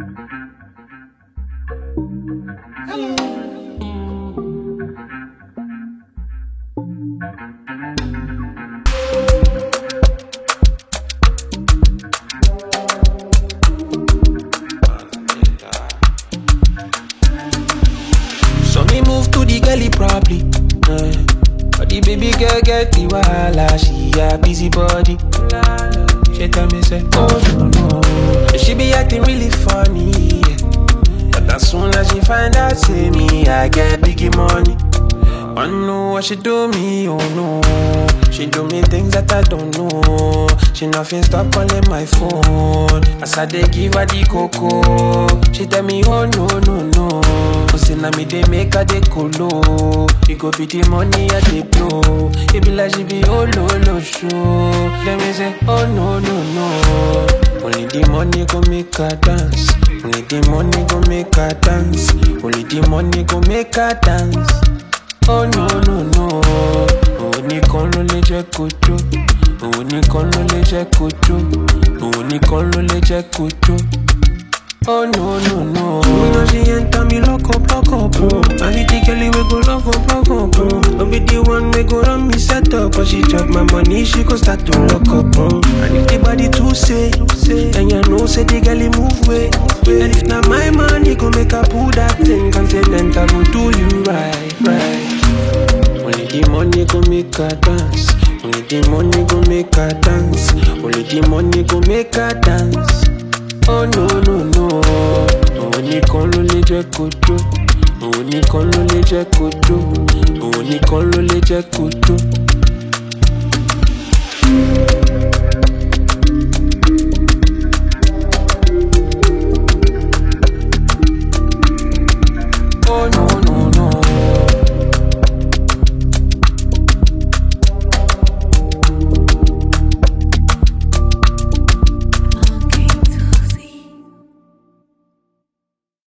So me move to the gully probably. Uh, but the baby girl get the wahala, she a busy body. She tell me say, oh no no, And she be acting really funny. yeah. But as soon as she find out, say me I get biggie money. I know what she do me, oh no. She do me things that I don't know. She nothing stop calling my phone. As I dey give her the cocoa, she tell me, oh no no no. Say na me dey make her dey colo. It go be the money I dey blow. It be like she be oh no no show. Let me say, oh no no no. Only the money go make her dance. Only the money go make her dance. Only the money go make her dance. Oh no no no Òun nìkan ló lè jẹ́ kó jó Òun nìkan ló lè jẹ́ kó jó Òun nìkan ló lè jẹ́ kó jó Oh no no no You know she enter me lock up lock up bro I be the girl we go lock up lock up bro I be the one we go run me set up But she chop my money she go start to lock up bro And if the body too say Then you know say the girl he move way And if not my money go make her pull that thing Confident I go do you right right only the money go make her dance. Only the money go make her dance. Only the money go make her dance. Oh no no no. Òun nìkan ló lè jẹ́ kó jó. Òun nìkan ló lè jẹ́ kó jó. Òun nìkan ló lè jẹ́ kó jó.